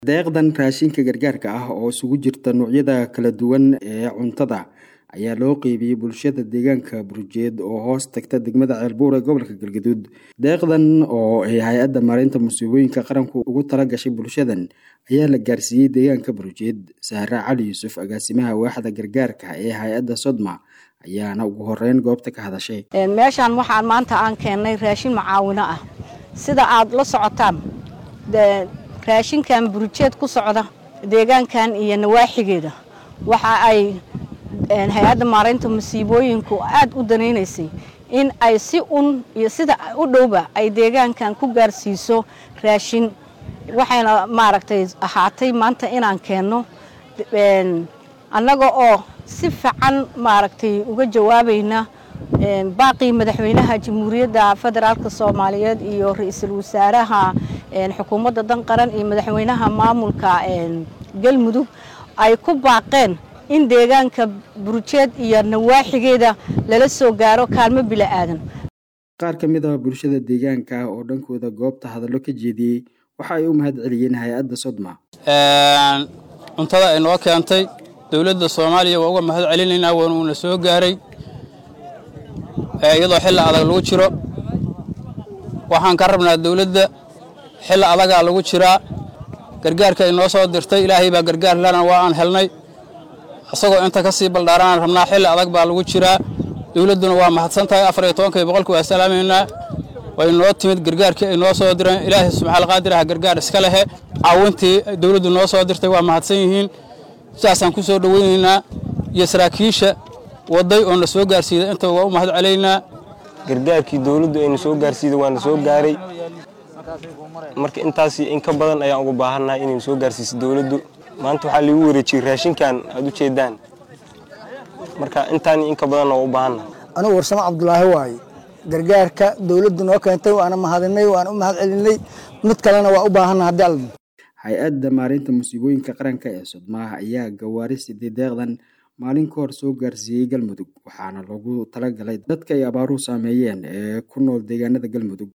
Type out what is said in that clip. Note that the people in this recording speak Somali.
deeqdan raashinka gargaarka ah oo isugu jirta noocyada kala duwan ee cuntada ayaa loo qeybiyey bulshada deegaanka burjeed oo hoos tagta degmada ceelbuur ee gobolka galgaduud deeqdan oo ay hay-adda maareynta musiibooyinka qaranku ugu tala gashay bulshadan ayaa la gaarsiiyey deegaanka burjeed sahra cali yuusuf agaasimaha waaxda gargaarka ee hay-adda sodma ayaana ugu horeyn goobta ka hadashay meeshaan waxaan maanta aan keennay raashin macaawino ah sida aad la socotaan raashinkan burjeed ku socda deegaankan iyo nawaaxigeeda waxa ay hay-adda maaraynta musiibooyinku aada u danaynaysay in ay si un iyo sida u dhowba ay deegaankan ku gaarsiiso raashin waxayna maaragtay ahaatay maanta inaan keenno annaga oo si fiican maaragtay uga jawaabayna baaqii madaxweynaha jamhuuriyadda federaalk soomaaliyeed iyo ra-iisul wasaaraha xukuumadda dan qaran iyo madaxweynaha maamulka galmudug ay ku baaqeen in deegaanka burjeed iyo nawaaxigeeda lala soo gaaro kaalmo bila aadan qaar ka mid ah bulshada deegaanka oo dhankooda goobta hadallo ka jeediyey waxa ay u mahad celiyeen hay-adda sodma cuntada ay noo keentay dowladda soomaaliya waa uga mahad celinaynaa waan uuna soo gaaray iyadoo xilli adag lagu jiro waxaan ka rabnaa dowladda xilli adagaa lagu jiraa gargaarka ay noo soo dirtay ilaahay baa gargaar lana waa aan helnay isagoo inta ka sii baldhaaraan rabnaa xilli adag baa lagu jiraa dowladduna waa mahadsan tahay afar iyo tobankii boqolki waa salaamaynaa way noo timid gargaarkii ay noo soo direen ilaahay subxaal qaadir ah gargaar iska lehe caawintii dowladdu noo soo dirtay waa mahadsan yihiin sidaasaan ku soo dhoweynaynaa iyo saraakiisha waday oo na soo gaarsiida intaba waa u mahad celaynaa gargaarkii dowladdu ayna soo gaarsiida waana soo gaaray marka intaasi in ka badan ayaan uga baahannahay inaynu soo gaarsiiso dowladdu maanta waxaa liigu wareejiyey raashinkan aad u jeedaan marka intaani in ka badanna waa u baahannahay anugu warsamo cabdulaahi waaye gargaarka dowladdu noo keentay waana mahadinay waana u mahad celinay mid kalena waa u baahanna haddii alla hay-adda maareynta musiibooyinka qaranka ee sodmaah ayaa gawaari siday deeqdan maalin ka hor soo gaarsiiyey galmudug waxaana loogu talagalay dadka ay abaaruhu saameeyeen ee ku nool deegaanada galmudug